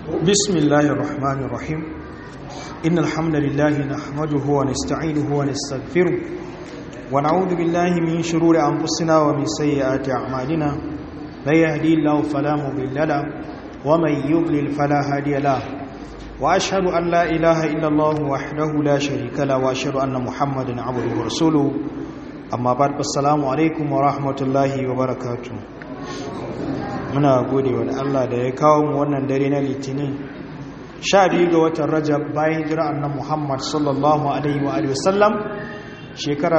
بسم الله الرحمن الرحيم إن الحمد لله نحمده ونستعينه ونستغفره ونعوذ بالله من شرور أنفسنا ومن سيئات أعمالنا من يهدي الله فلا مضل له ومن يضلل فلا هادي له وأشهد أن لا إله إلا الله وحده لا شريك له وأشهد أن محمدا عبده ورسوله أما بعد السلام عليكم ورحمة الله وبركاته muna gode wa Allah da ya kawo mu wannan dare na litinin sha biyu ga watan rajab bayan jira annan muhammad sallallahu alaihi wa alihi wasallam shekara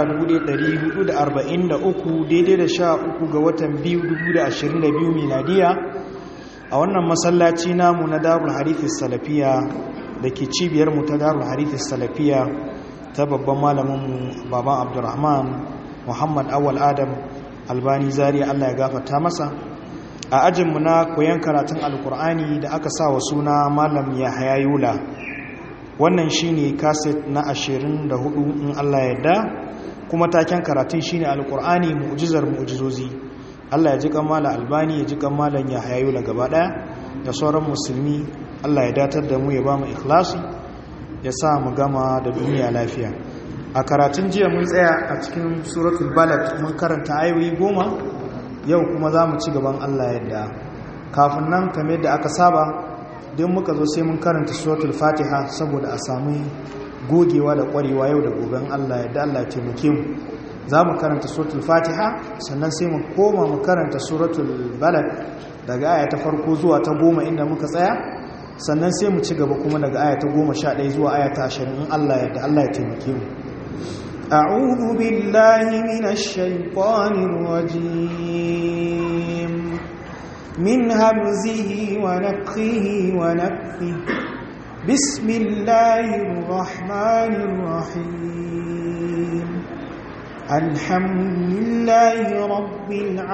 1443 daidai da sha uku ga watan biyu 2022 miladiya a wannan masallaci namu na darul harithis salafiya da ke cibiyar mu ta darul harithis salafiya ta babban malaminmu baban abdurrahman muhammad awal adam albani zariya allah ya gafarta masa a ajinmu na koyon karatun alkur'ani da aka sa wa suna malam ya hayayula wannan shine kaset na 24 in allah yadda kuma taken karatun shine alkur'ani mu'jizar mu'jizozi allah ya ji kammala albani ya ji kammalan ya hayayula gaba daya da sauran musulmi allah ya datar da mu ya ba mu ikhlasi ya sa mu gama da duniya lafiya a karatun jiya mun tsaya a cikin suratul balad mun karanta ayoyi goma yau kuma za mu ci gaban Allah yadda kafin nan kame da aka saba don muka zo sai mun karanta suratul fatiha saboda a sami gogewa da kwarewa yau da goben Allah yadda Allah ya taimake mu za mu karanta suratul fatiha sannan sai mu koma mu karanta suratul balad daga aya ta farko zuwa ta goma inda muka tsaya sannan sai mu ci gaba kuma daga aya ta goma sha ɗaya zuwa aya ta ashirin in Allah yadda Allah ya taimake mu أعوذ بالله من الشيطان الرجيم من همزه ونفخه ونفخه بسم الله الرحمن الرحيم الحمد لله رب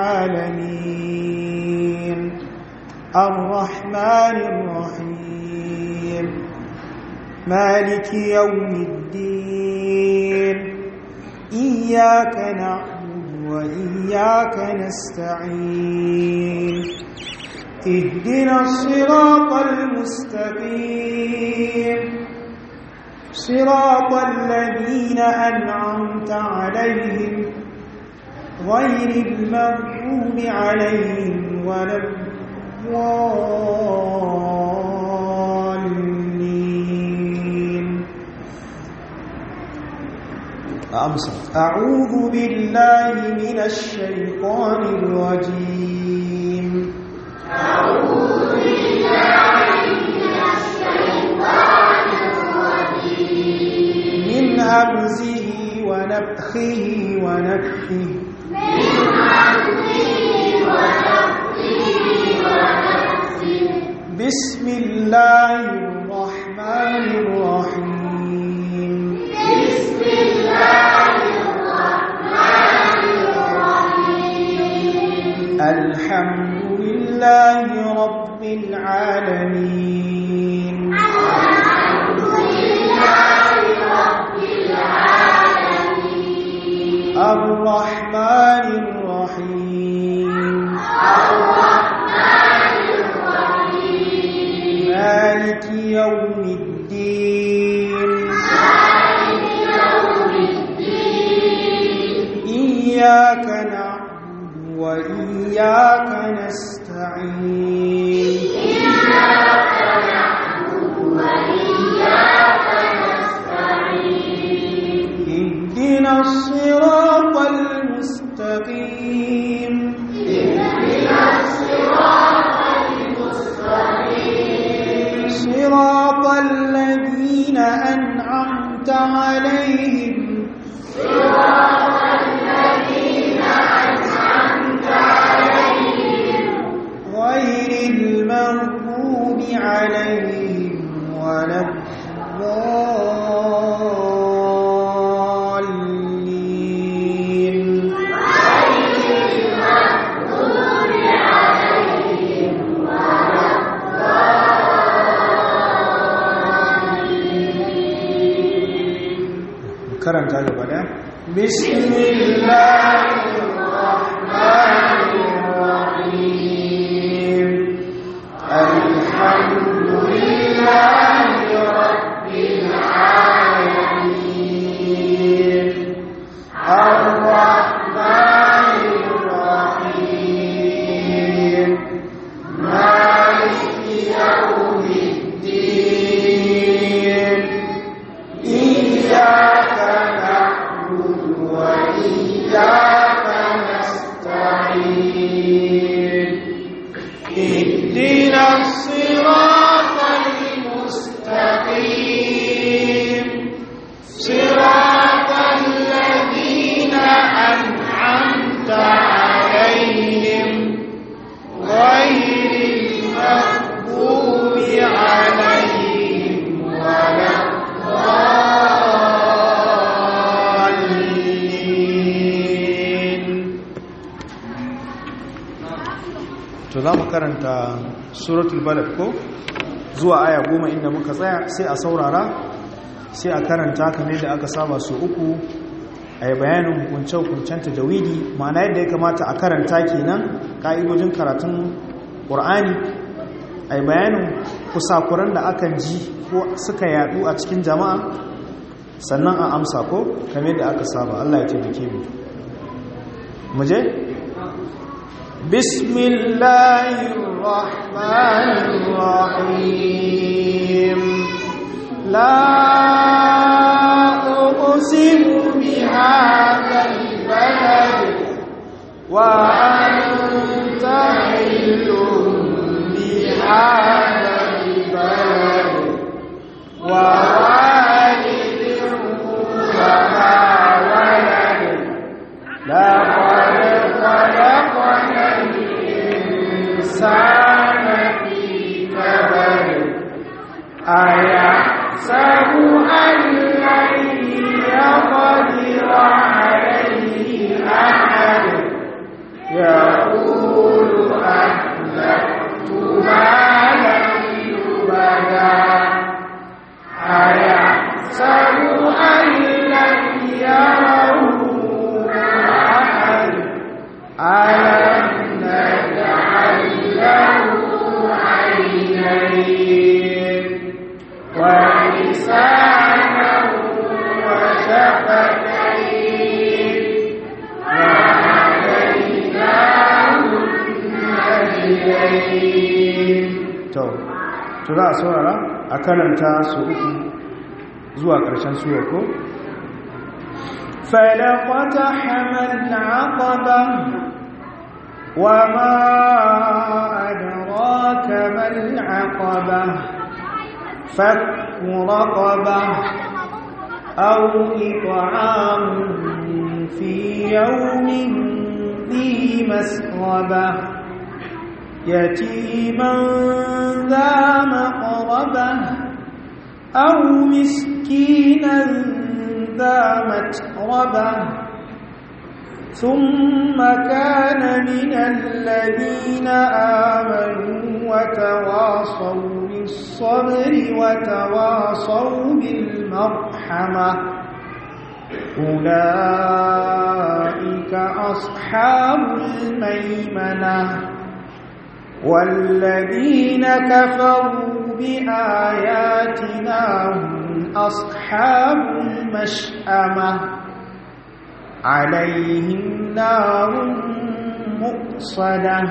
العالمين الرحمن الرحيم مالك يوم الدين إياك نعبد وإياك نستعين اهدنا الصراط المستقيم صراط الذين أنعمت عليهم غير المغضوب عليهم ولا الضالين أمسك أعوذ بالله من الشيطان الرجيم أعوذ بالله من الشيطان الرجيم من همزه ونفخه ونفخه من همزه ونفخه ونفخه بسم الله الرحمن الرحيم بسم الله الرحمن الرحيم الحمد لله رب العالمين الحمد لله رب العالمين الرحمن الرحيم الرحمن الرحيم مالك يوم الدين مالك يوم الدين إياك نعبد وإياك نستعين إياك نعبد وإياك نستعين اهدنا الصراط المستقيم اهدنا الصراط المستقيم صراط الذين أنعمت عليهم صراط الذين أنعمت عليهم غير المغضوب عليهم ولا الضالين غير المغضوب عليهم ولا karanta gaba da bismillahirrahmanirrahim alhamdulillah لله رب العالمين الرحمن الرحيم مالك يوم الدين إياك نعبد وإياك نستعين اهدنا الصراط المستقيم صراط الذين أنعمت عليهم غير المغضوب عليهم ولا الضالين to za mu karanta suratul balad ko zuwa aya goma inda muka tsaya sai a saurara sai a karanta kamar da aka saba su uku a yi bayanin hukunce-hukuncen tajawidi ma'ana yadda ya kamata a karanta kenan ka'idojin karatun ƙur'ani a yi bayanin kusakuran da akan ji ko suka yadu a cikin jama'a sannan a amsa ko kamar da aka saba Allah ya taimake mu mu je بسم الله الرحمن الرحيم لا أقسم بهذا البلد وأنت حل بهذا البلد ووالد وما ولد لقد خلقنا الإنسان في كبد أيحسب أن لن يقدر عليه أحد يقول أهلكت مالا لبدا أيحسب أن لن يره أحد ألم نجعل له عينين ولسانا وشفتين وهديناه النجدين to to za a saurara a karanta su uku zuwa ƙarshen suwa ko فلقتحم العقبة وما أدراك ما العقبة فك رقبة أو إطعام في يوم ذي مسغبة يتيما ذا مقربة أو مسكينا ذا متربة ثم كان من الذين آمنوا وتواصوا بالصبر وتواصوا بالمرحمة أولئك أصحاب الميمنة والذين كفروا بآياتنا هم أصحاب المشأمة عليهم نار مؤصدة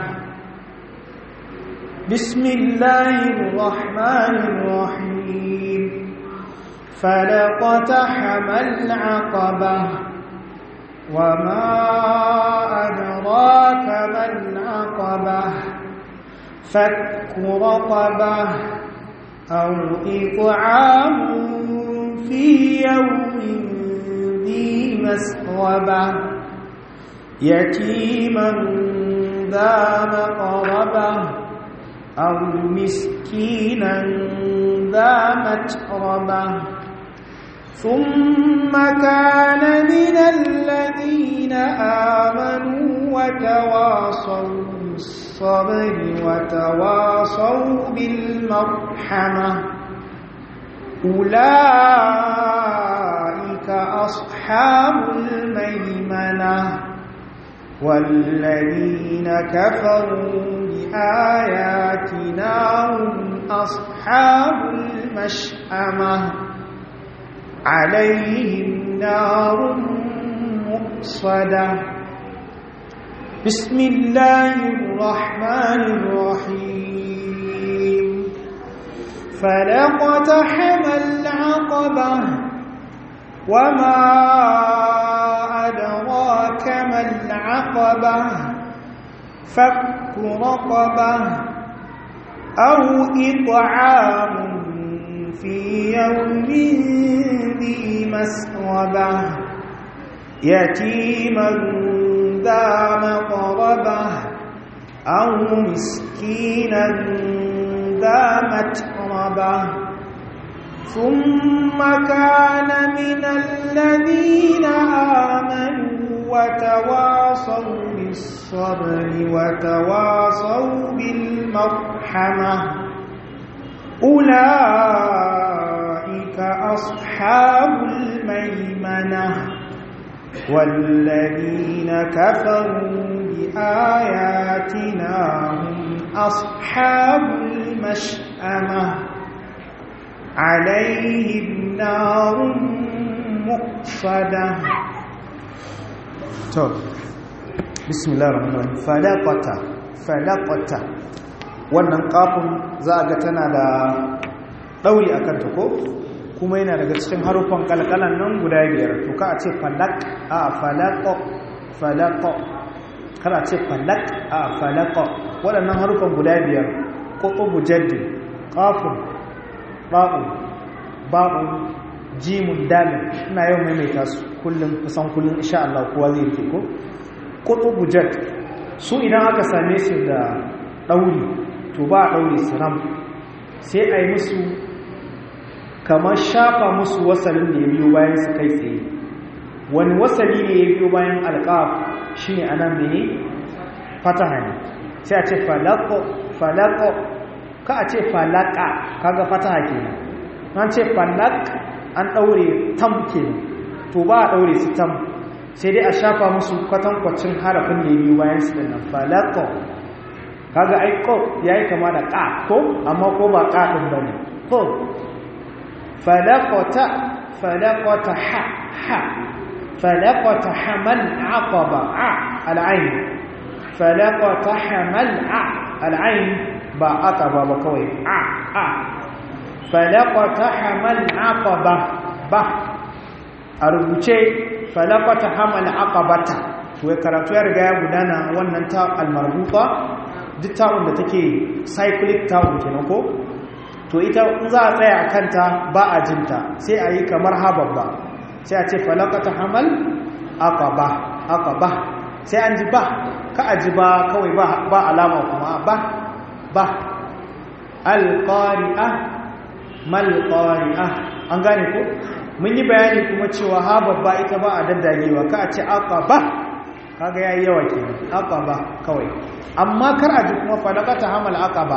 بسم الله الرحمن الرحيم فلقتحم العقبة وما أدراك ما العقبة فك رقبة أو إطعام في يوم ذي مسغبة يتيما ذا مقربة أو مسكينا ذا متربة ثم كان من الذين آمنوا وتواصوا بالصبر وتواصوا بالمرحمة أولئك أصحاب الميمنة والذين كفروا بآياتنا هم أصحاب المشأمة عليهم نار مؤصدة بسم الله الرحمن الرحيم فلقتحم العقبة وما أدراك ما العقبة فك رقبة أو إطعام في يوم ذي مسغبة يتيما ذا مقربة أو مسكينا ذا متربة ثم كان من الذين آمنوا وتواصوا بالصبر وتواصوا بالمرحمة أولئك أصحاب الميمنة والذين كفروا بآياتنا هم أصحاب المشأمة عليهم نار مؤصدة طب بسم الله الرحمن الرحيم فلقة فلقة wannan kafin za a ga tana da ɗauri a kanta ko kuma yana daga cikin haruffan kalkalan nan guda biyar to ka a ce falak a falako falako kar a ce falak a falako waɗannan haruffan guda biyar ƙoƙo jaddi ƙafin ba'un ba'un jimun dalin ina yau maimaita su kullum kusan kullum insha Allah kowa zai rike ko ƙoƙo jaddi su idan aka same su da ɗauri to ba a ɗaure su ram sai a yi musu kamar shafa musu wasalin da ya biyo bayan su kai tsaye wani wasali ne ya biyo bayan alƙaf shi ne anan mene fataha ne sai a ce falako falako ka a ce falaka kaga fataha kenan an ce falak an ɗaure tam kenan to ba a ɗaure su tam sai dai a shafa musu kwatankwacin harafin da ya biyo bayan su ɗin nan falako kaga ai ko yayi kama da ka ko amma ko ba ka din bane ko falaqata falaqata ha ha falaqata hamal aqaba a al'ain falaqata hamal a al'ain ba aqaba ba kawai a a falaqata hamal aqaba ba a rubuce falaqata hamal aqabata to karatu ya riga ya gudana wannan ta almarbuta duk ta'un da take cyclic ta'un kenan ko to ita in za a tsaya a kanta ba a jinta sai a yi kamar hababba sai a ce falakata hamal aqaba aqaba sai an ji ba ka a ji ba kawai ba alama kuma ba ba alqari'a mal qari'a an gane ko mun yi bayani kuma cewa hababba ita ba a daddagewa ka a ce aqaba kaga yayi yawa kenan aqaba kawai amma kar a ji kuma falakata hamal aqaba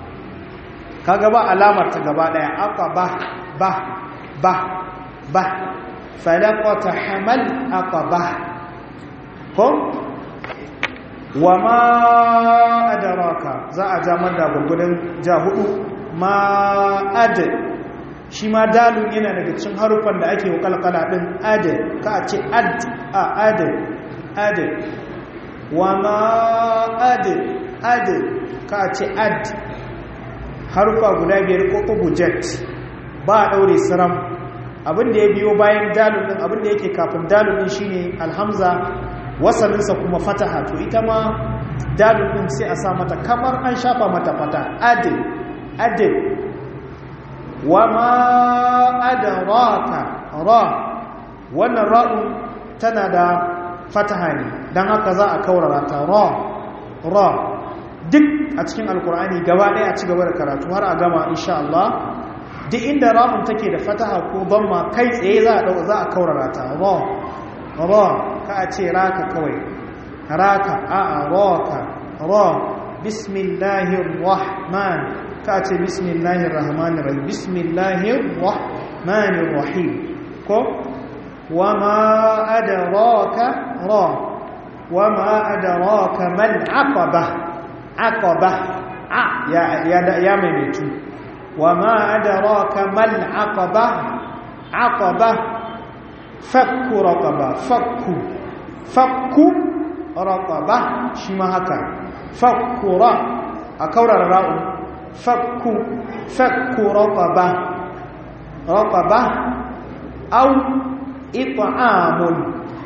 kaga ba alamar ta gaba daya aqaba ba ba ba falakata hamal aqaba ko wama adraka za a ja da gurgudun ja hudu ma ad shi ma dalun yana daga cikin harufan da ake kalkala din ad ka ce ad a ad ad wama ad ad ka ce ad harufa guda biyar ko ubujet ba a daure siram abinda ya biyo bayan dalil din abinda yake kafin dalil din shine alhamza wasalinsa kuma fataha to ita ma dalil din sai a sa mata kamar an shafa mata fata ad ad wama adraka ra wannan ra'un tana da fataha ne don haka za a kaurara ta ra ra duk a cikin alkur'ani gaba ɗaya a ci gaba da karatu har a gama insha Allah duk inda ra'un take da fataha ko damma kai tsaye za a za a kaurara ta ra ra ka a ce raka kawai raka a a raka ra bismillahir rahman ka a ce bismillahir rahmanir rahim bismillahir rahmanir rahim ko وما أدراك را وما أدراك ما العقبة عقبة ع يا يا يا ميميتو wa ma adraka mal aqaba aqaba fakku raqaba fakku fakku raqaba shi ma haka fakku ra a kaurara ra'u fakku fakku raqaba raqaba aw it'amun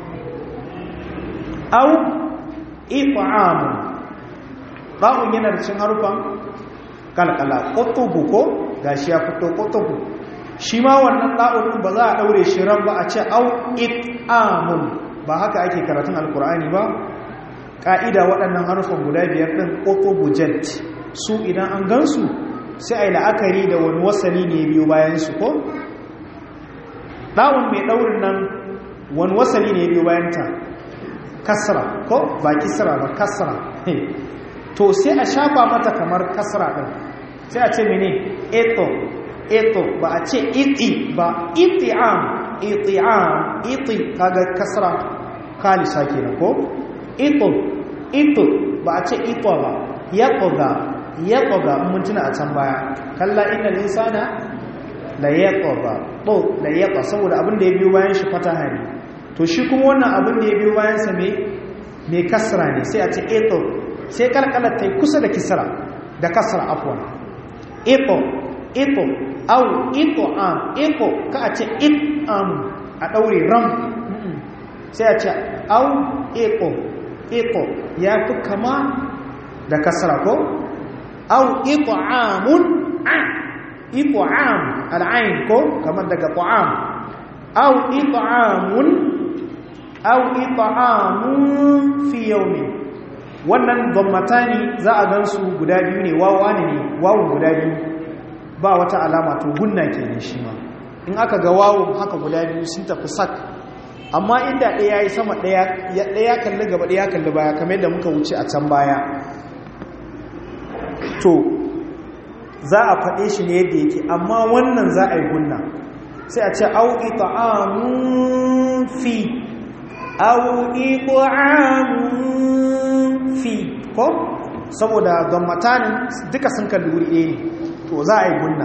aw it'amun ba'un yana da cin harufan kalkala qutubu ko gashi ya fito qutubu shi ma wannan ɗa'un ba za a ɗaure shi ran ba a ce au it'amun ba haka ake karatun alkur'ani ba ƙa'ida waɗannan harufan guda biyar ɗin qutubu jet su idan an gansu sai a yi la'akari da wani wasali ne biyu bayansu ko ɗa'un mai ɗaurin nan wani wasali ne biyu bayanta kasra ko ba kisra ba kasra to sai a shafa mata kamar kasra ɗin sai a ce mene eto eto ba a ce iti ba iti'am iti'am iti kaga kasra kalisa kenan ko ito ito ba a ce ito ba yaqoga yaqoga mun tuna a can baya kalla innal insana la yaqoga to la yaqa saboda abin da ya biyo bayan shi fataha ne to shi kuma wannan abin da ya biyo bayan sa me me kasra ne sai a ce ito sai kalkalar ta kusa da kisra da kasra afwan ito ito au ito am ito ka a ce it am a ɗaure ram sai a ce au ito ito ya fi kama da kasra ko au ito amun a ito am al'ain ko kamar daga ta'am au ito amun au ito amun fi yaumi wannan gwammatani za a gansu guda biyu ne wawa ne wawu guda biyu ba wata alama to gunna kenan shi ma in aka ga wawun haka guda biyu sun tafi sak amma inda ɗaya ya yi sama ɗaya kalli gaba ɗaya kalli baya kamar yadda muka wuce a can baya to za a faɗe shi ne yadda yake amma wannan za a yi gunna sai a ce auki ta'amun fi auki ta'amun fi ko saboda gammatanin duka sun kalli wuri ɗaya ne to za a yi gunna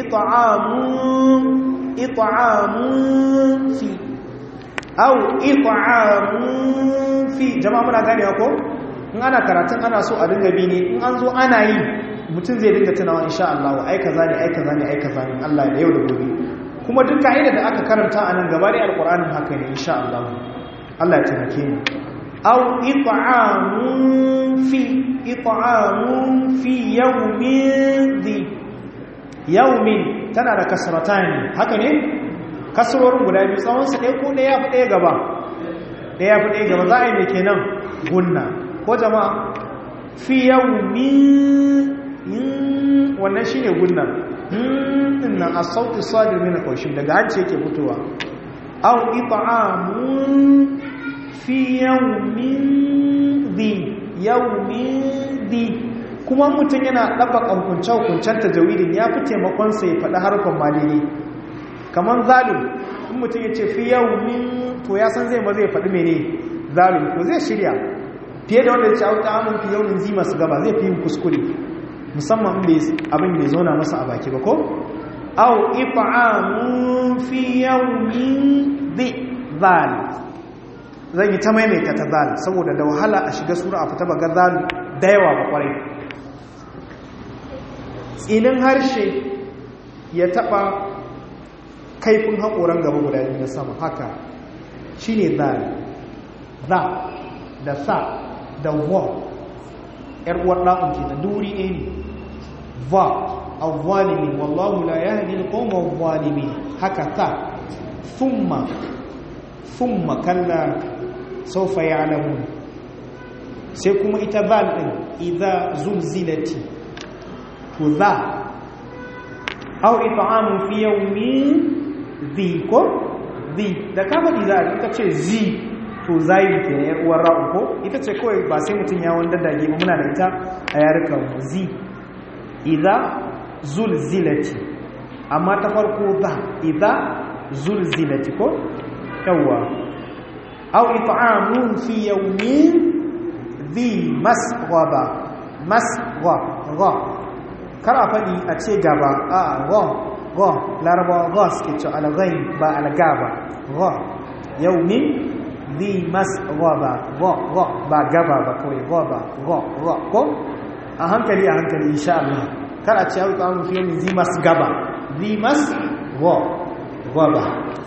ita'amun fi au ita'amun fi jama'a muna gane ko in ana karatun ana so a dinga bi ne in an zo ana yi mutum zai dinga tunawa insha Allah ai kaza ne ai kaza ne ai kaza ne Allah da yau da gobe kuma duk ka'ida da aka karanta a nan gaba da alqur'anin haka ne insha Allah Allah ya taimake mu au ita'amun fi ita'amun fi yawmin dhi yaumin tana da kasratani haka ne kasrorin guda biyu tsawon su ɗaya ko ɗaya fi ɗaya gaba ɗaya fi ɗaya gaba za a yi mai kenan gunna ko jama'a fi yaumin wannan shine gunna din nan as-sautu sadir min al daga hanci yake fitowa aw it'amun fi yaumin dhi yaumin dhi kuma mutum yana ɗaba ƙankunce-hukuncen tajawidin ya fi taimakonsa ya faɗi harkar malili kamar zalim in mutum ya ce fi yau min to ya san zai ma zai faɗi mene zalim ko zai shirya fiye da wanda ya ce auta amin fi yau min zima su gaba zai fi yin kuskure musamman abin bai zauna masa a baki ba ko au ifa'amun fi yau min bi zal zan yi ta maimaita ta zal saboda da wahala a shiga sura a fita baga zal da yawa ba kwarai tsinin harshe ya taba kaifin haƙoran gaba guda biyu na sama haka shi ne za za da sa da wa ‘yar'uwar ɗa'un ke da duri ɗaya ne va a zalimi wallahu la ya haɗi da ƙoma zalimi haka ta thumma thumma kalla saufa ya alamu sai kuma ita zal ɗin idha zulzilati to za au it'amu fi yawmin dhi ko dhi da ka faɗi za a ce zi to zayi ke ne uwar ra'u ko ita ce kawai ba sai mutum ya wanda dage ba muna da ita a yarukan zi idza zulzilati amma ta farko za idza zulzilati ko yawwa au it'amu fi yawmin dhi masghaba masgha kar a faɗi a ce gaba a go go larabawa go suke ce alghain ba algaba go yau min zi mas ba go go ba gaba ba kawai go ba go go ko a hankali a hankali insha Allah kar a ce yau ta mu fiye min zi mas gaba zi mas go go ba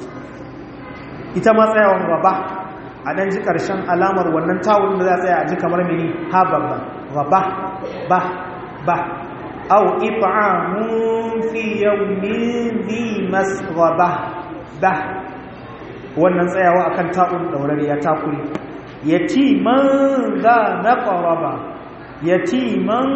ita ma tsayawan gaba a ɗan ji ƙarshen alamar wannan tawul da za a tsaya a ji kamar mini ha babba gaba ba ba au if'amun fi yawmin dhi masghaba ba wannan tsayawa akan ta'un daurariya takuri yatiman za naqraba yatiman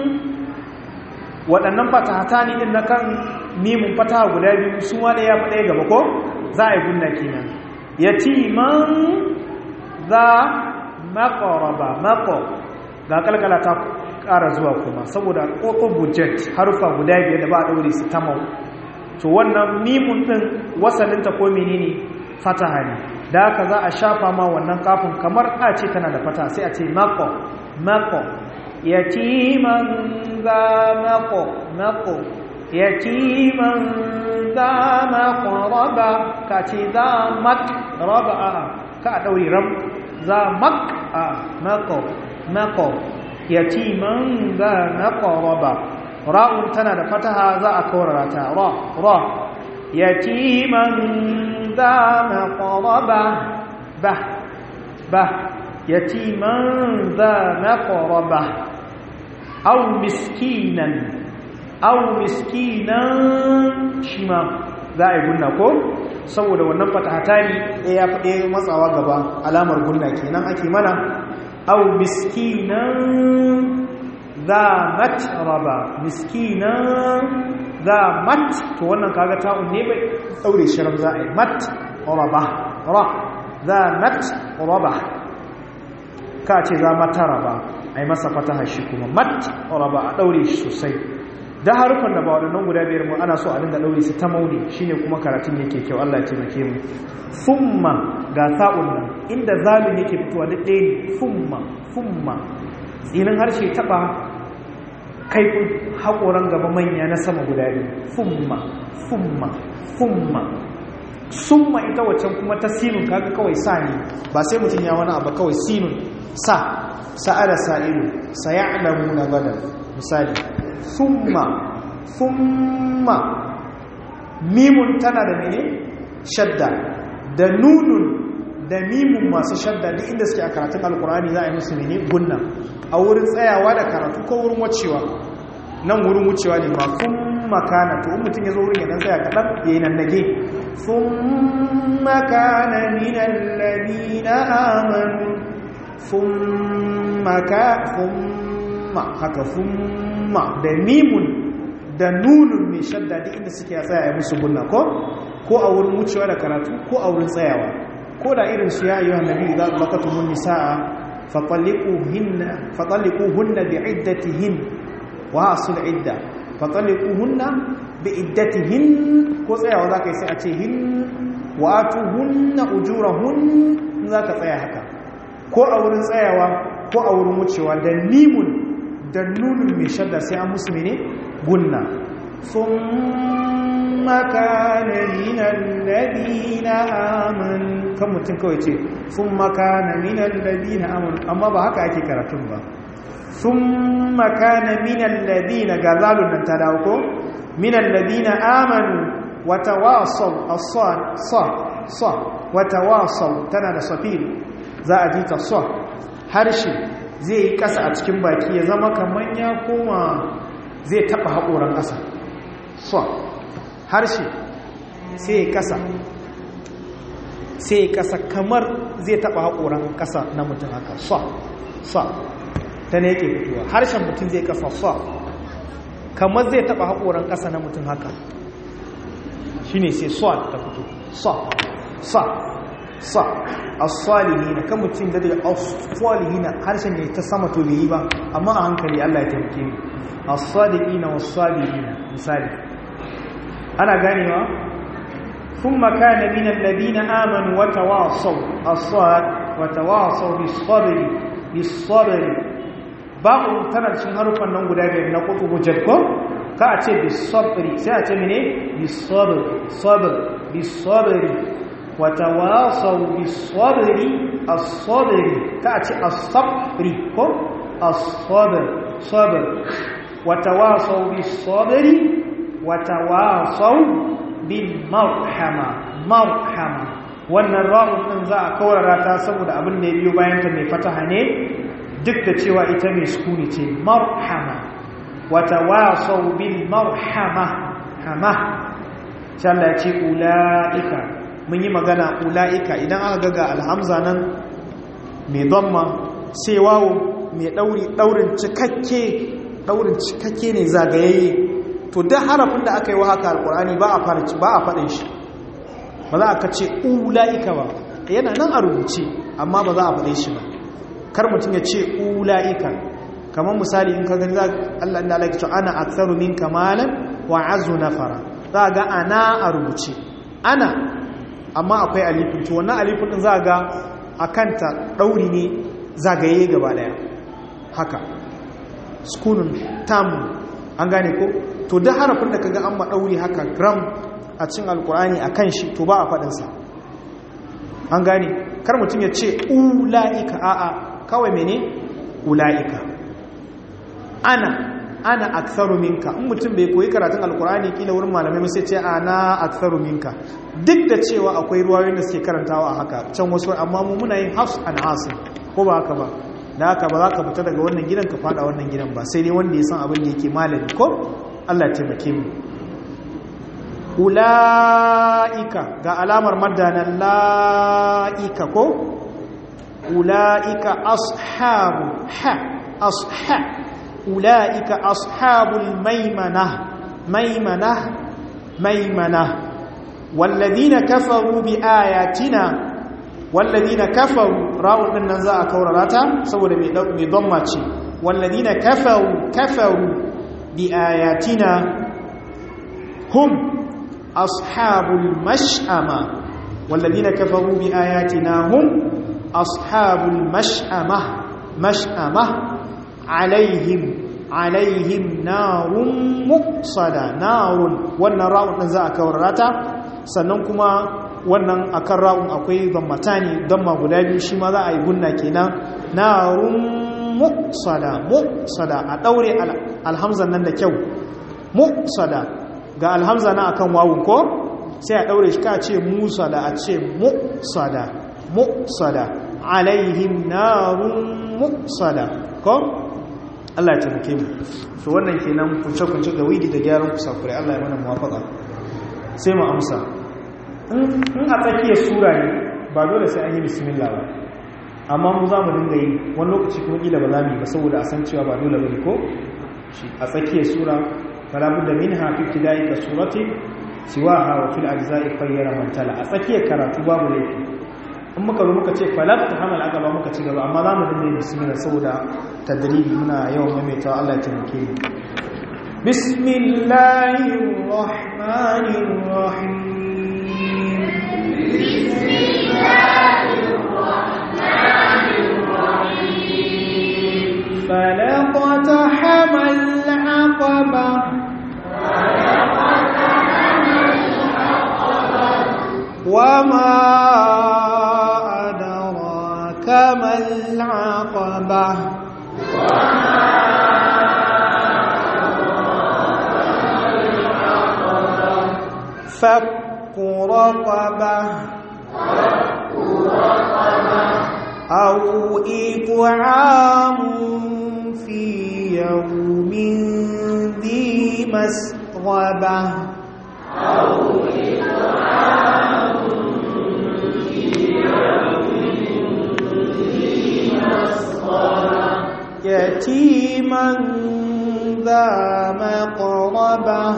waɗannan fatahata ne din na kan mimun fataha guda biyu su ma ɗaya fa ɗaya gaba ko za a yi gunna kenan yatiman za maqraba maqo ga kalkala ta ƙara zuwa kuma saboda ƙoƙo budget harufa guda biyar da ba a ɗaure su ta mau to wannan mimun ɗin wasalinta ko menene fataha ne da haka za a shafa ma wannan kafin kamar a ce tana da fata sai a ce mako mako yatiman za mako mako yatiman za mako raba ka ce za mak raba a ka a ɗaure ram za mak a mako mako yatiman za maqraba ra'un tana da fataha za a kaurara ta ra ra yatiman za maqraba ba ba yatiman za maqraba aw miskinan aw miskinan shima za a yi gunna ko saboda wannan fatahata ne ɗaya ɗaya matsawa gaba alamar gunna kenan ake mana أو مسكينا ذا متربة مسكينا ذا مت to wannan kaga ta'un ne bai daure shirin za a yi mat raba ra za mat raba ka ce za mataraba a yi masa fataha shi kuma mat raba a daure shi sosai da harufan da ba waɗannan guda biyar mu ana so a dinga daure su ta mauni shine kuma karatun yake kyau Allah ya taimake mu summa ga sa'un nan inda zalun yake fitowa da ɗaya ne summa summa tsinin harshe taɓa kaifin haƙoran gaba manya na sama guda biyu summa summa summa summa ita waccan kuma ta sinun kaga kawai sa ne ba sai mutum ya wani abu kawai sinun sa sa'ada sa'ilu saya'lamu na gada misali summa summa mimun tana da mene shadda da nunun da mimun masu shadda duk inda suke a karatun alkurani za a yi musu mene gunna a wurin tsayawa da karatu ko wurin wucewa nan wurin wucewa ne ma kun makana to mutum ya zo wurin ya dan tsaya kaɗan ya yi nannage sun makana minan lamina amanu sun maka sun ma haka sun ma da mimun da nunun mai shadda duk inda suke a tsaya musu gunna ko ko a wurin wucewa da karatu ko a wurin tsayawa ko da irin su ya ayyuhan nabi idza laqatumun nisaa fatalliquhunna fatalliquhunna bi'iddatihin wa asul idda fatalliquhunna bi'iddatihin ko tsayawa zaka yi sai a ce hin wa atuhunna ujurahun zaka tsaya haka ko a wurin tsayawa ko a wurin wucewa da mimun da nunun mai shadda sai an musu mene gunna ثم كان من الذين آمنوا كم mutum kawai ce ثم كان من الذين آمنوا amma ba haka ake karatun ba ثم كان من الذين غزالun nan ta dawo ko من الذين آمنوا وتواصوا الصاد صاد صاد وتواصوا tana da safir za a ji ta sa harshe zai yi kasa a cikin baki ya zama kaman ya koma zai taba haƙoran ƙasa so harshe sai kasa sai kasa kamar zai taba haƙoran kasa na mutum haka so so ta ne yake fitowa harshen mutum zai kasa so kamar zai taba haƙoran kasa na mutum haka shi ne sai so ta fito so so so as-salihina kan mutum da daga as-salihina harshen ne ta sama to bai yi ba amma a hankali Allah ya taimake mu as-sadiqina was-sabirina misali ana ganewa thumma kana min alladhina amanu wa tawasaw as-sad wa tawasaw bis-sabri bis-sabri ba'u tana cikin harufan nan guda biyar na kutubu jadko ka a ce bisabri sai a ce mene bisabri sabr bisabri wa tawasaw bisabri as-sabri ka a ce as-sabri ko as-sabr sabr wa tawasaw bisabri wa tawasaw bil marhama marhama wannan ra'un din za a kaurara ta saboda abin da ya biyo bayan ta mai fataha ne duk da cewa ita mai sukuni ce marhama wata wasau bil marhama hama sai Allah ya ce ula'ika mun yi magana ula'ika idan aka ga alhamza nan mai dhamma sai wawo mai dauri daurin cikakke daurin cikakke ne zagayayye to duk harafin da aka yi wa haka alkur'ani ba a fara ba a fadin shi ba za a ce ula'ika ba yana nan a rubuce amma ba za a faɗe shi ba kar mutum ya ce ula'ika kamar misali in ka gani za Allah inda Allah ya ce ana aktsaru min kamalan wa azu nafara za ga ana a rubuce ana amma akwai alifin to wannan alifin din za ga akanta dauri ne zagaye gaba daya haka sukunun tam an gane ko to da harafin da kaga an ma dauri haka gram a cin alkur'ani a kan shi to ba a faɗinsa an gane kar mutum ya ce ula'ika a'a kawai mene ula'ika ana ana aktharu minka in mutum bai koyi karatun alkur'ani kila wurin malamai sai ce ana aktharu minka duk da cewa akwai ruwayoyin da suke karantawa a haka can wasu amma mu muna yin hafs an asim ko ba haka ba da haka ba za ka fita daga wannan gidan ka fada wannan gidan ba sai dai wanda ya san abin da yake malami ko Allah ya taimake mu ula'ika ga alamar madanan la'ika ko ula'ika ashabu ha asha ula'ika ashabul maimana maimana maimana wallazina kafaru bi ayatina wallazina kafaru ra'un din nan za a kaurara ta saboda mai mai dhamma ce wallazina kafaru kafaru bi ayatina hum أصحاب المشأمة والذين كفروا بآياتنا هم أصحاب المشأمة مشأمة عليهم عليهم نار مقصدة نار والنراء نزاء كورراتا سننكما wannan akan ra'un akwai dammatani damma guda biyu shi ma za a yi gunna kenan narun muqsada muqsada a daure alhamzan nan da kyau muqsada ga alhamza na akan wawun ko sai a daure shi ka ce musa da a ce muqsada muqsada alaihim narun muqsada ko Allah ya taimake mu to wannan kenan kunce kunce ga widi da gyaran kusakure Allah ya mana muwafaka sai mu amsa in a tsakiyar sura ne ba dole sai an yi bismillah ba amma mu za mu dinga yi wani lokaci kuma kila ba za mu yi ba saboda a san cewa ba dole ba ne ko a tsakiyar sura فلا بد منها في ابتداء كسورة سواها وفي الأجزاء خير من تلا أسكي كراتو باب ليكي in muka zo muka ce falak ta hamal aka ba muka ci gaba amma za mu dinga bismillah saboda tadribi muna yawan maimaita Allah ya taimake mu bismillahir rahmanir rahim bismillahir rahmanir rahim falaqata hamal aqaba وما أدراك ما العقبة فك رقبة أو إطعام في يوم ذي مسغبة أو إطعام يتيما ذا مقربة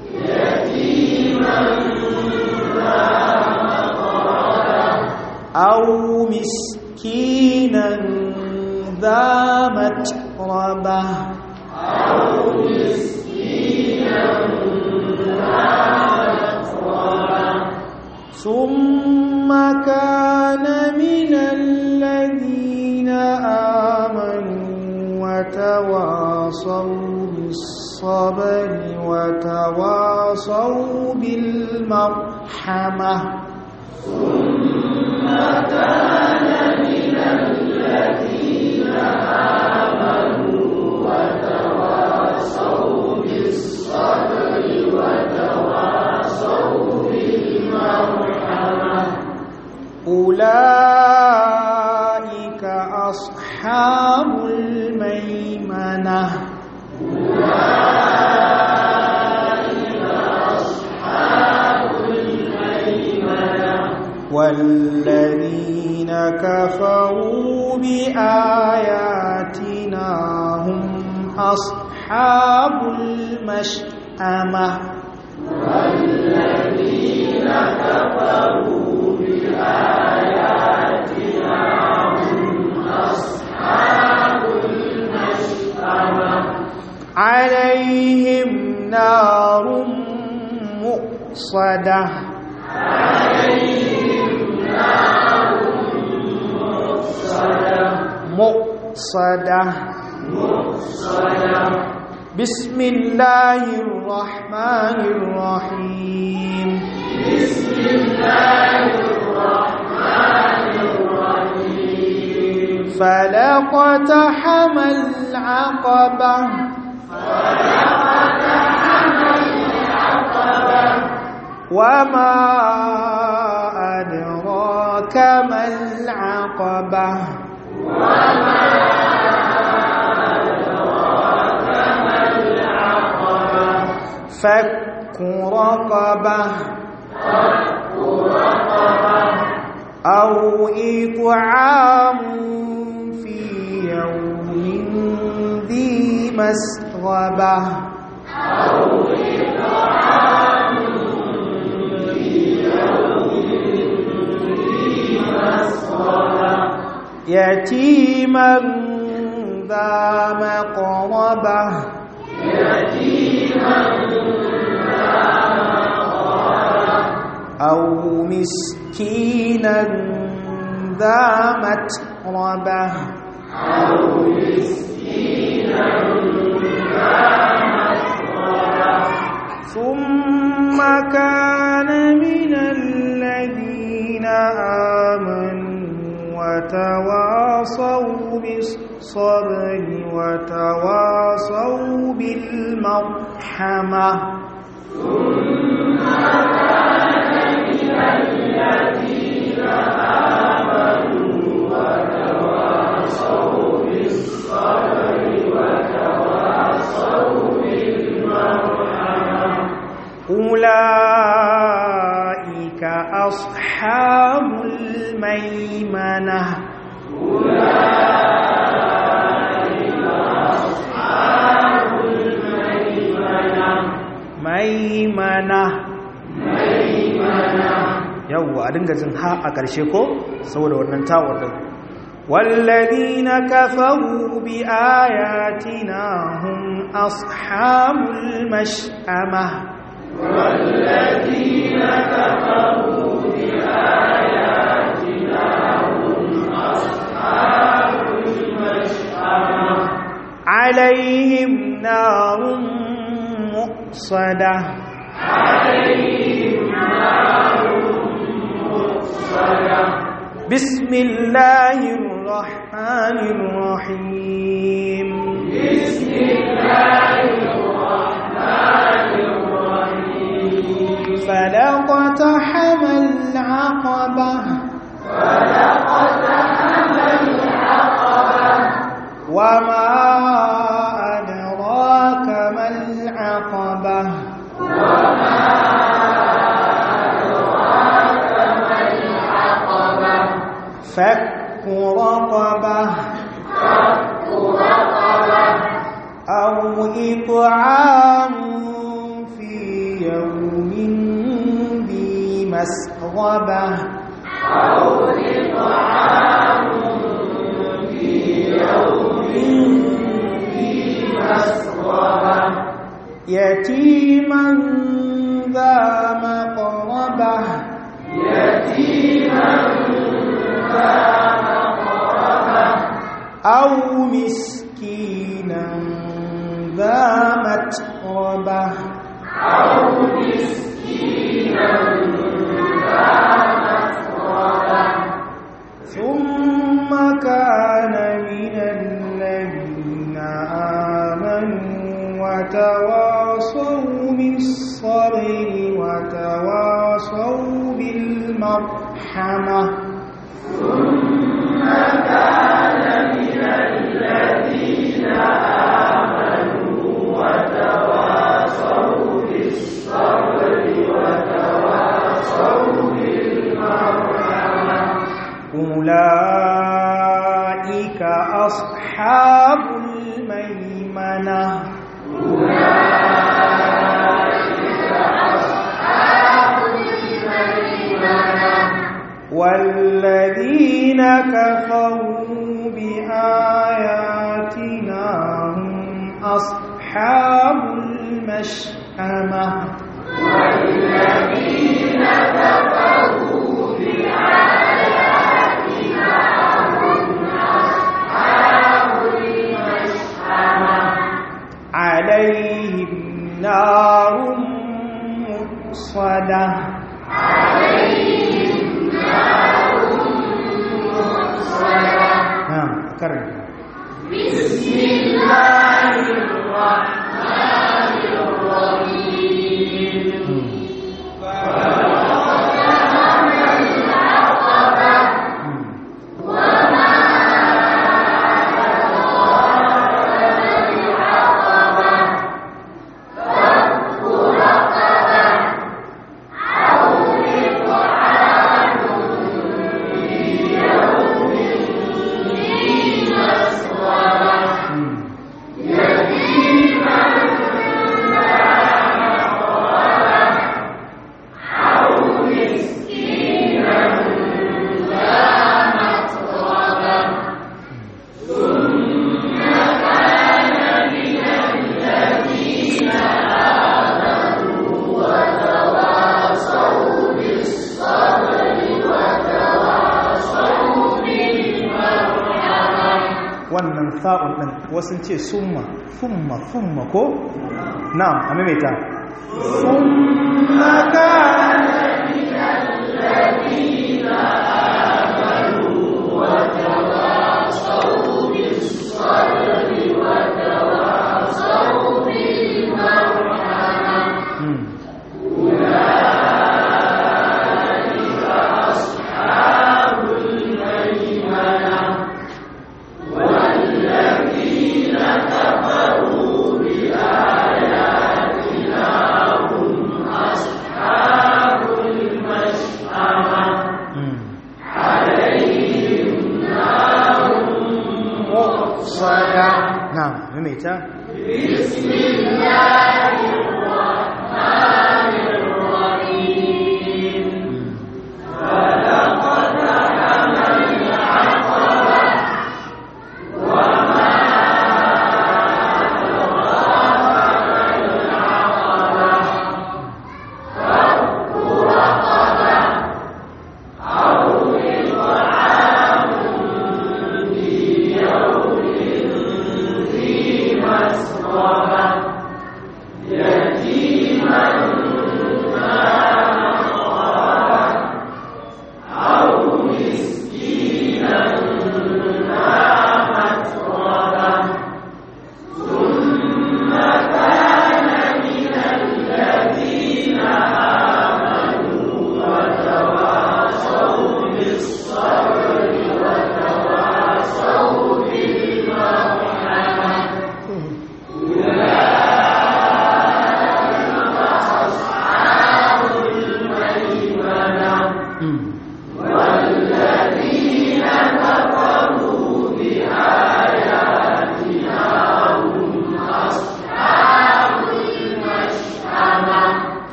يتيما ذا مقربة أو مسكينا ذا متربة أو مسكينا ذا متربة ثم كان من الذين آمنوا وتواصوا بالصبر وتواصوا بالمرحمة ثم كان من الذين آمنوا وتواصوا بالصبر وتواصوا بالمرحمة أولئك أصحاب الميمنة أولئك أصحاب الميمنة والذين كفروا بآياتنا هم أصحاب المشأمة والذين كفروا بآياتنا هم أصحاب المشأمة عليهم نار مؤصدة عليهم نار مؤصدة مؤصدة مؤصدة بسم الله الرحمن الرحيم بسم الله الرحمن الرحيم فلقتحم العقبة فلقتحم العقبة وما أدراك ما العقبة وما أدراك ما العقبة فك رقبة فك رقبة أو إطعام في يوم ذي مسغبة أو إطعام في يوم ذي مسغبة يتيما ذا مقربة يتيما ذا مقربة أو مسكينا ذا متربة أو مسكينا ذا مسغبة ثم كان من الذين آمنوا وتواصوا بالصبر وتواصوا بالمرحمة ثم كان من الذين آمنوا وتواصوا بالصبر وتواصوا بالمرحمة أولئك أصحاب الميمنة أولئك أصحاب الميمنة ميمنة ميمنة yawwa a dinga jin ha a ƙarshe ko saboda wannan tawar din والذين كفروا بآياتنا هم أصحاب المشأمة والذين كفروا بآياتنا هم أصحاب المشأمة عليهم نار مؤصدة عليهم نار مؤصدة بسم الله الرحمن الرحيم بسم الله الرحمن الرحيم فلقتحم العقبة فلقتحم العقبة وما أدراك ما العقبة وما أدراك ما العقبة فك رقبة فك رقبة أو إطعام في يوم ذي مسغبة أو إطعام في يوم ذي مسغبة يتيما ذا مقربة يتيما ذا مقربة أو مسكينا ذا متربة ثم كان من الذين آمنوا وتواصوا بالصبر وتواصوا بالمرحمة أولئك أصحاب الميمنة والذين كفروا بآياتنا هم أصحاب المشأمة عليهم نار مؤصدة نعم كرم wannan sa'un ɗin wasu ce summa summa summa ko na'am a maimaita summa kana Hmm.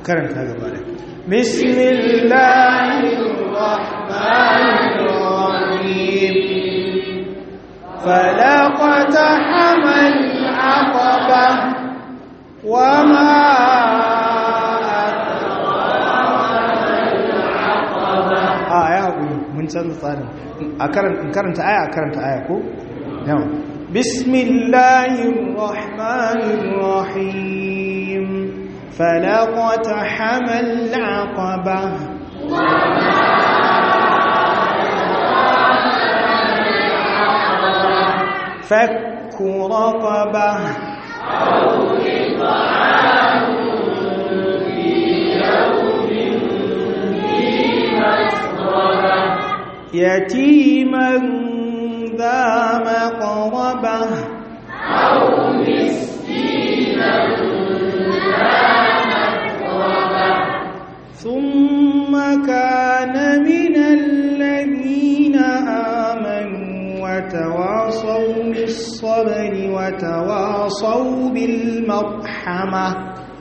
karanta gaba da bismillahirrahmanirrahim فلقتحم العقبة وما a ya haƙuri mun canza tsarin a karanta aya a karanta aya ko? yau bismillahirrahmanirrahim falaqata hamal aqaba فك رقبة أو إطعام في يوم ذي مسغبة يتيما ذا مقربة أو مسكينا ذا مقربة ثم كان من الذين آمنوا وتواصوا بالصبر وتواصوا بالمرحمة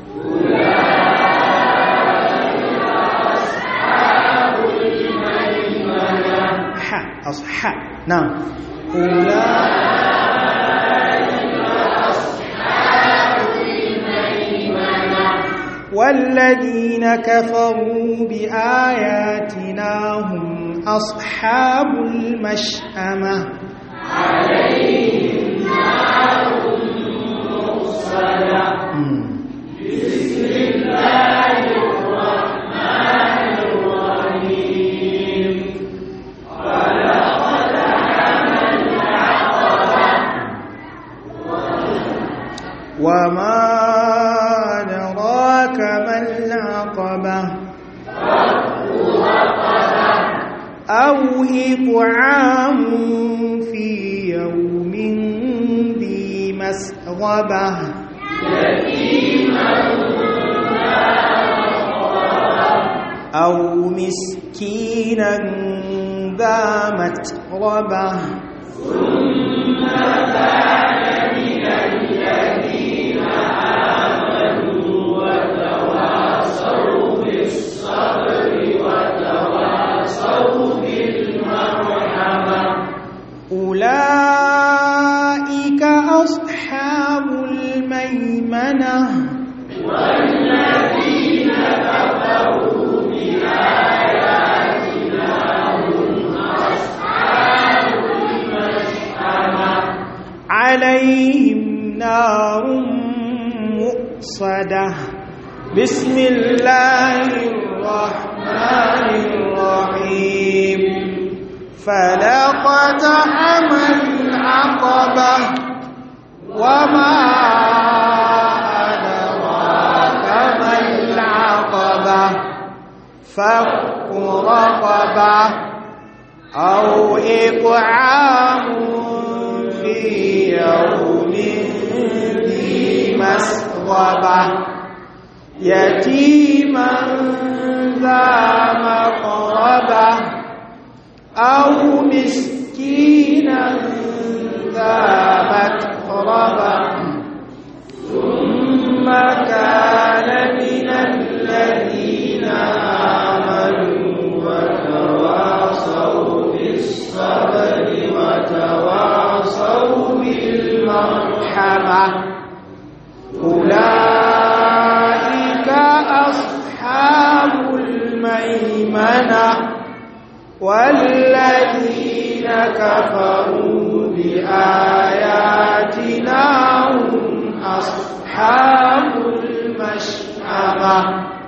ح أصح نعم والذين كفروا بآياتنا هم أصحاب المشأمة عليهم نار مؤصدة بسم الله الرحمن الرحيم فلقد حمل العقبة وما أدراك ما العقبة أو إطعام في يوم ذي مسغبة أو مسكينا ذا متربة ثم كان من الذين آمنوا وتواصوا بالصبر وتواصوا بالمرحمة أولئك أصحاب الميمنة والذين كفروا بآياتنا هم أصحاب المشأمة عليهم نار مؤصدة بسم الله الرحمن الرحيم فلقتحم العقبة وما أدراك ما العقبة فك رقبة أو إطعام في يوم ذي مسغبة يتيما ذا مقربة أو مسكينا ذا متربة ثم كان من الذين آمنوا وتواصوا بالصبر وتواصوا بالمرحمة أولئك أصحاب الميمنة والذين كفروا بآياتنا هم أصحاب المشأمة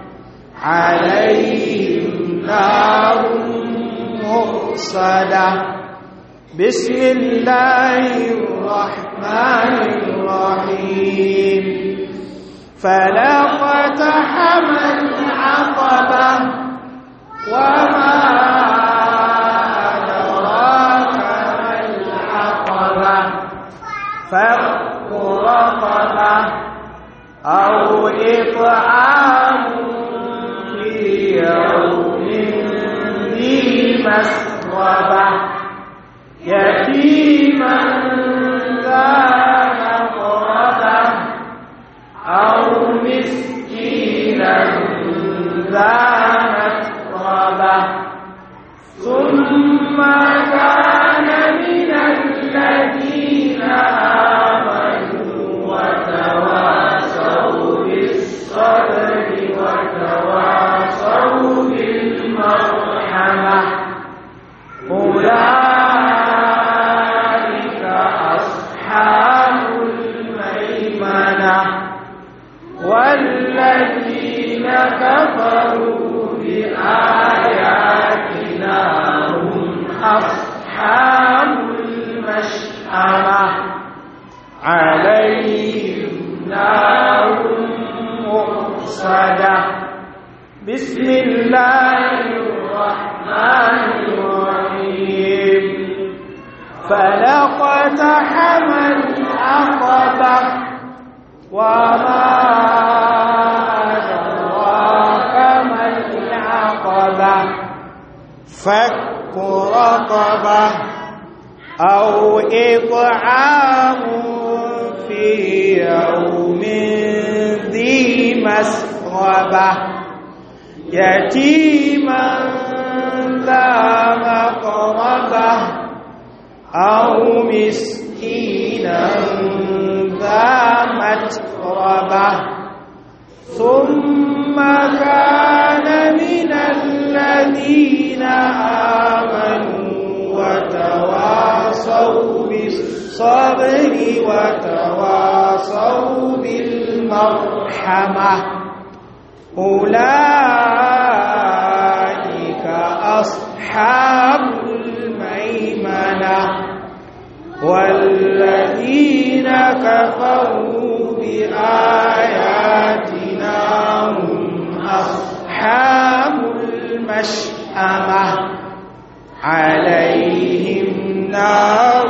عليهم نار مؤصدة بسم الله الرحمن الرحيم فلقتحم العقبة وما أدراك ما العقبة فك رقبة أو إطعام في يوم ذي مسغبة يتيما ذا مقربة أو مسكينا ذا متربة ثم كان من الذين آمنوا وتواصوا بالصبر وتواصوا بالمرحمة أولئك أصحاب الميمنة والذين كفروا بآياتنا هم أصحاب المشأمة عليهم نار مؤصدة بسم الله الرحمن الرحيم فلقتحم العقبة وما أدراك ما العقبة فك رقبة أو إطعام في يوم ذي مسغبة يتيما ذا مقربة أو مسكينا ذا متربة ثم كان من الذين آمنوا وتواصوا بالصبر وتواصوا بالمرحمة أولئك أصحاب الميمنة والذين كفروا بآياتنا هم أصحاب المشأمة عليهم نار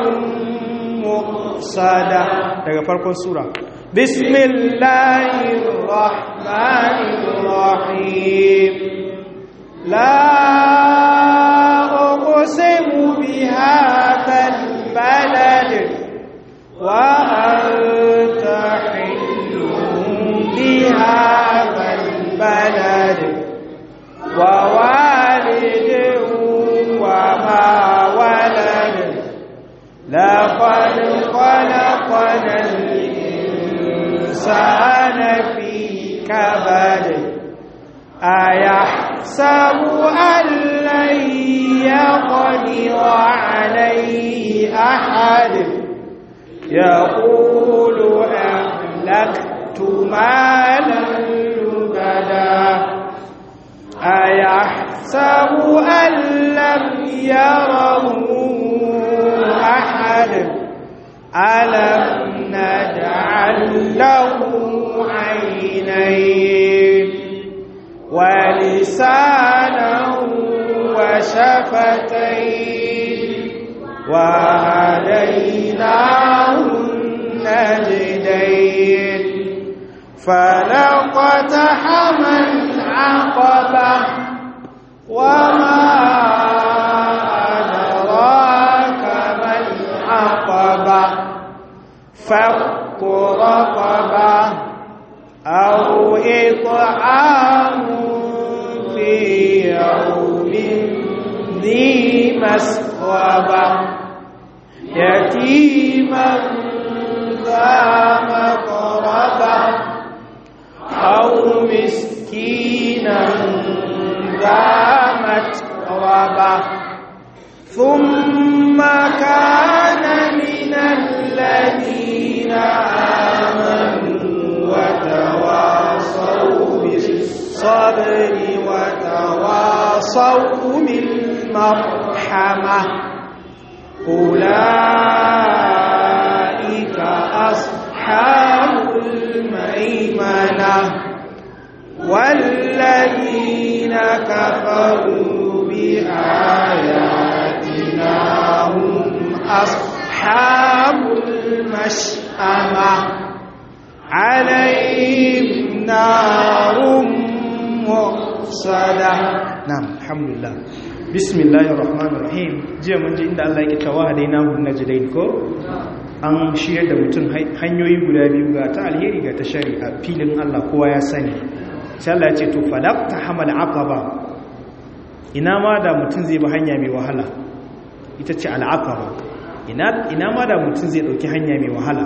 مؤصدة daga farkon sura bismillahir rahmanir rahim la uqsimu bihadhal balad wa anta hillun bihadhal balad wa walidin wa ma walad لقد خلقنا الإنسان في كبد أيحسب أن لن يقدر عليه أحد يقول أهلكت مالا لبدا أيحسب أن لم يره أحد ألم نجعل له عينين ولسانا وشفتين وهديناه النجدين فلقتحم العقبة وما أدراك ما العقبة فك رقبة أو إطعام في يوم ذي مسغبة يتيما ذا مقربة أو مسكينا ذا متربة ثم كان من الذين آمنوا وتواصوا بالصبر وتواصوا بالمرحمة أولئك أصحاب الميمنة والذين كفروا بآياتنا هم أصحاب المشأمة عليهم نار مؤصدة نعم الحمد لله بسم الله الرحمن الرحيم jiya mun ji inda Allah yake tawa hadainahu najdain ko an shirya da mutum hanyoyi guda biyu ga ta alheri ga ta shari a filin Allah kowa ya sani sai Allah ya ce to falaqta hamal aqaba ina ma da mutum zai bi hanya mai wahala ita ce al'aqaba ina ina ma da mutum zai dauki hanya mai wahala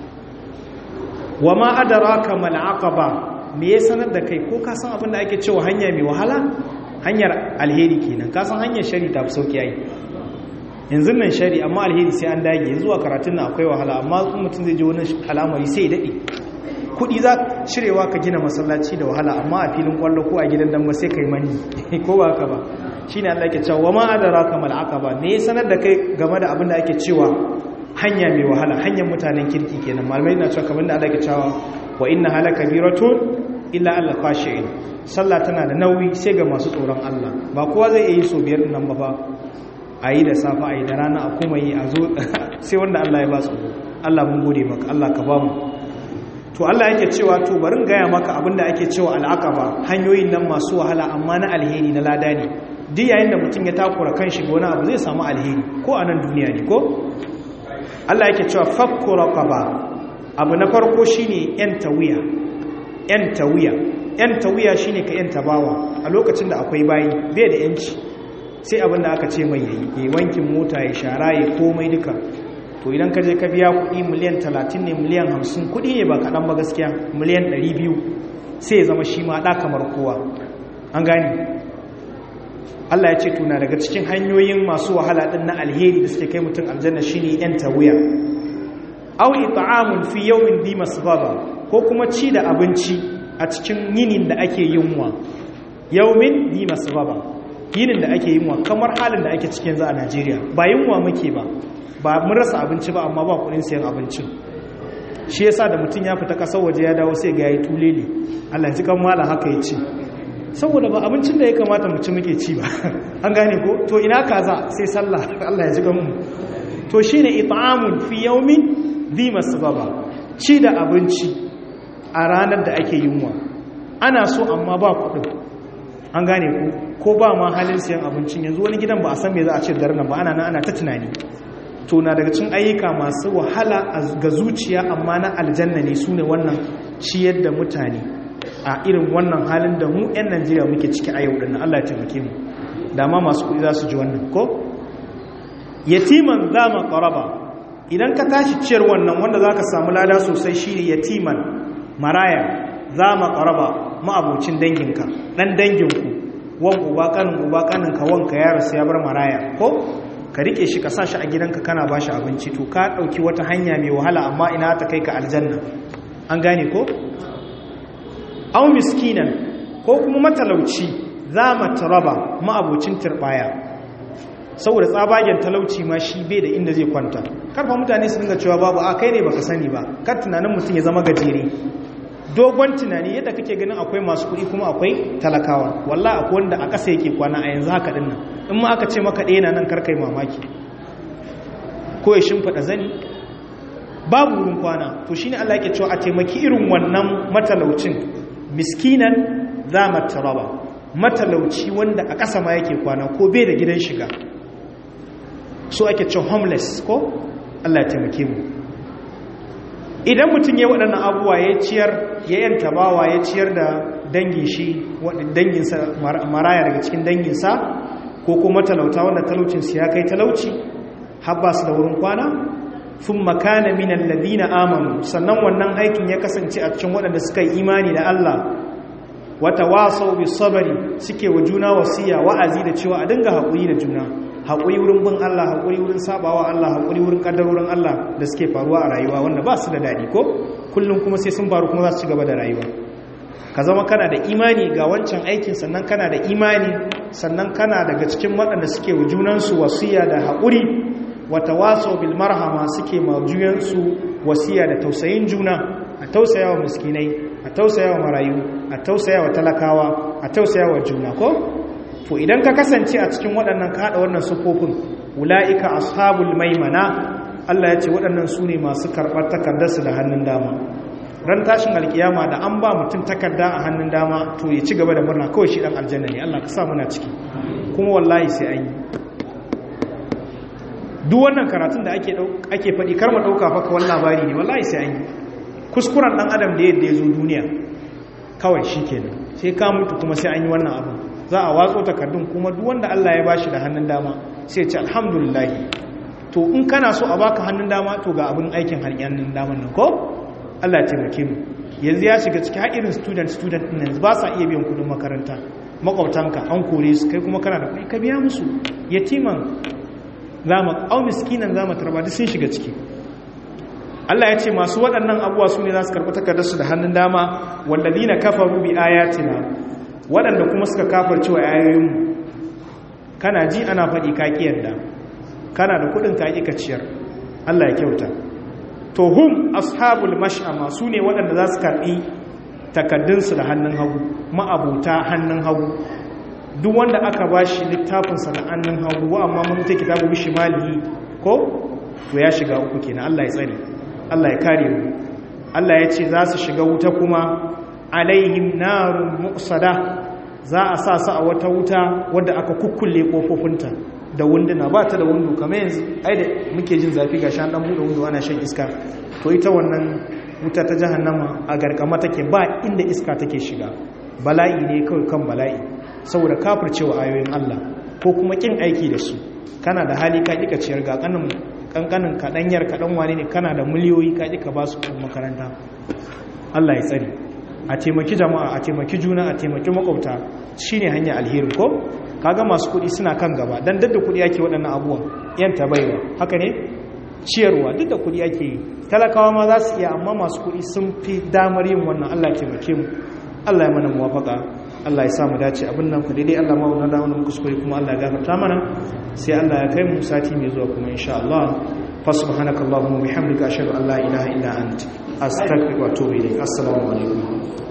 wa ma adraka mal aqaba me ya sanar da kai ko ka san abin da ake cewa hanya mai wahala hanyar alheri kenan ka san hanyar shari ta fi sauki yayi yanzu nan shari amma alheri sai an dage zuwa karatun nan akwai wahala amma mutum zai je wani al'amari sai ya dade kudi za cirewa ka gina masallaci da wahala amma a filin kwallo ko a gidan damba sai kai mani ko ba haka ba shine Allah yake cewa ma adraka mal aqaba me ya sanar da kai game da abin da ake cewa hanya mai wahala hanyar mutanen kirki kenan malamai na cewa kamar da Allah yake cewa wa inna halaka biratun illa al khashi'in sallah tana da nauyi sai ga masu tsoron Allah ba kowa zai yi so biyar nan ba fa ayi da safa ayi da rana a kuma yi a zo sai wanda Allah ya ba su Allah mun gode maka Allah ka ba mu to Allah yake cewa to barin gaya maka abinda ake cewa al'aqaba hanyoyin nan masu wahala amma na alheri na lada ne duk yayin da mutum ya takura kan shi wani abu zai samu alheri ko a nan duniya ne ko Allah yake cewa fakku raqaba abu na farko shine yan tawiya yan tawiya yan tawiya shine ka yan tabawa a lokacin da akwai bayi bai da yanci sai abin da aka ce mai yayi wankin mota ya shara ya komai duka to idan ka je ka biya kuɗi miliyan 30 ne miliyan 50 kuɗi ne ba kaɗan ba gaskiya miliyan 200 sai ya zama shi ma ɗa kamar kowa an gani Allah ya ce tuna daga cikin hanyoyin masu wahala ɗin na alheri da suke kai mutum aljanna shine yan tawiya aw it'amun fi yawmin bi masbaba ko kuma ci da abinci a cikin yinin da ake yunwa yawmin bi masbaba yinin da ake yunwa kamar halin da ake cikin za a Najeriya ba yunwa muke ba ba mun rasa abinci ba amma ba kudin sayan abincin shi yasa da mutum ya fita kasar waje ya dawo sai ga yayi tulele Allah ji kan mala haka ya ce saboda ba abincin da ya kamata mu ci muke ci ba an gane ko to ina kaza sai sallah Allah ya ji kan mu to shine it'amun fi yawmin dhi masbaba ci da abinci a ranar da ake yunwa ana so amma ba kudin an gane ko ko ba ma halin sayan abincin yanzu wani gidan ba a san me za a ce daren nan ba ana nan ana ta tunani to na daga cin ayyuka masu wahala ga zuciya amma na aljanna ne su ne wannan ciyar da mutane a irin wannan halin da mu 'yan najeriya muke ciki a yau ɗin allah ya taimake mu dama masu kuɗi za su ji wannan ko yatiman za ma ƙaraba idan ka tashi ciyar wannan wanda za ka samu lada sosai shi ne yatiman maraya za ma ƙaraba ma'abocin danginka ɗan danginku wan uba ƙanin uba ƙaninka wanka ya rasu ya bar maraya ko ka rike shi ka sa shi a gidanka kana ba shi abinci to ka ɗauki wata hanya mai wahala amma ina ta kai ka aljanna an gane ko? au miskinan ko kuma matalauci za mata raba ma'abocin turɓaya saboda tsabagen talauci ma shi bai da inda zai kwanta karfa mutane su dinga cewa babu a kai ne baka sani ba kar tunanin mutum ya zama gajere dogon tunani yadda kake ganin akwai masu kuɗi kuma akwai talakawa wallah akwai wanda a ƙasa yake kwana a yanzu haka dinnan in ma aka ce maka ɗaya na nan karkai mamaki ko ya shimfiɗa zani babu wurin kwana to shine Allah yake cewa a taimaki irin wannan matalaucin miskinan za mataraba matalauci wanda a ƙasa ma yake kwana ko bai da gidan shiga so ake cewa homeless ko Allah ya taimake mu idan mutum ya waɗannan abubuwa ya ciyar ya yanta bawa ya ciyar da dangin shi danginsa maraya daga cikin danginsa ko kuma talauta wanda talaucinsu ya kai talauci habba su da wurin kwana sun makana minan ladina amanu sannan wannan aikin ya kasance a cikin waɗanda suka yi imani da Allah wata wasau bi sabari suke wa juna wasiya wa'azi da cewa a dinga haƙuri da juna haƙuri wurin bin Allah haƙuri wurin sabawa Allah haƙuri wurin ƙaddarorin Allah da suke faruwa a rayuwa wanda ba su da daɗi ko kullum kuma sai sun faru kuma za su ci gaba da rayuwa ka zama kana da imani ga wancan aikin sannan kana da imani sannan kana daga cikin waɗanda suke wa junansu wasiya da haƙuri wata waso bil marhama suke ma juyansu wasiya da tausayin juna a tausaya wa miskinai a tausaya wa marayu a tausaya wa talakawa a tausaya wa juna ko to idan ka kasance a cikin waɗannan kaɗa wannan sufofin wula'ika ashabul maimana Allah ya ce waɗannan su ne masu karɓar takardarsu da hannun dama ran tashin alkiyama da an ba mutum takarda a hannun dama to ya ci gaba da murna kawai shi ɗan aljanna ne Allah ka sa muna ciki kuma wallahi sai an yi duk wannan karatun da ake faɗi kar mu ɗauka fa kawai labari ne wallahi sai an yi kuskuren ɗan adam da yadda ya zo duniya kawai shi kenan sai ka mutu kuma sai an yi wannan abu za a watso takardun kuma duk wanda Allah ya bashi da hannun dama sai ce alhamdulillah to in kana so a baka hannun dama to ga abin aikin hannun daman nan ko Allah ya taimake mu yanzu ya shiga cikin irin student student din yanzu ba sa iya biyan kudin makaranta makwabtanka an kore su kai kuma kana da kuɗi ka biya musu yatiman zama au miskinan zama tarba duk sun shiga ciki Allah ya ce masu waɗannan abuwa su ne za su karɓi takardarsu da hannun dama walladina kafaru bi ayatina waɗanda kuma suka kafar cewa ayoyinmu kana ji ana faɗi kaki yadda kana da kuɗin kaki ka ciyar Allah ya kyauta to hum ashabul mash'ama su ne waɗanda za su karɓi takardunsu da hannun hagu ma'abuta hannun hagu duk wanda aka ba shi littafinsa da hannun hagu wa amma mun ta kitabu bishi malihi ko to ya shiga uku kenan Allah ya tsare Allah ya kare mu Allah ya ce za su shiga wuta kuma alaihim narun muqsada za a sa su a wata wuta wadda aka kukkulle kofofinta da wunduna ba ta da wundu kamar yanzu ai da muke jin zafi ga shan dan bude wundu ana shan iska to ita wannan wuta ta jahannama a garkama take ba inda iska take shiga bala'i ne kawai kan bala'i saboda kafircewa ayoyin Allah ko kuma kin aiki da su kana da hali ka kika ciyar ga kanin kankanin kadanyar kadan wane ne kana da miliyoyi ka kika ba su makaranta Allah ya tsare a taimaki jama'a a taimaki juna a taimaki makwabta shine hanya alheri ko kaga masu kuɗi suna kan gaba dan dadda kuɗi yake waɗannan abubuwan yan tabaiwa haka ne ciyarwa duk da kuɗi ake yi talakawa ma za su iya amma masu kuɗi sun fi damar yin wannan Allah ya taimake mu Allah ya mana muwafaka Allah ya sa mu dace abin nan ku daidai Allah ma wannan da wannan kuskure kuma Allah ya gafarta mana sai Allah ya kai mu sati mai zuwa kuma insha Allah fa subhanakallahumma wa bihamdika ashhadu an la ilaha illa anta astaghfiruka wa atubu ilayk assalamu alaikum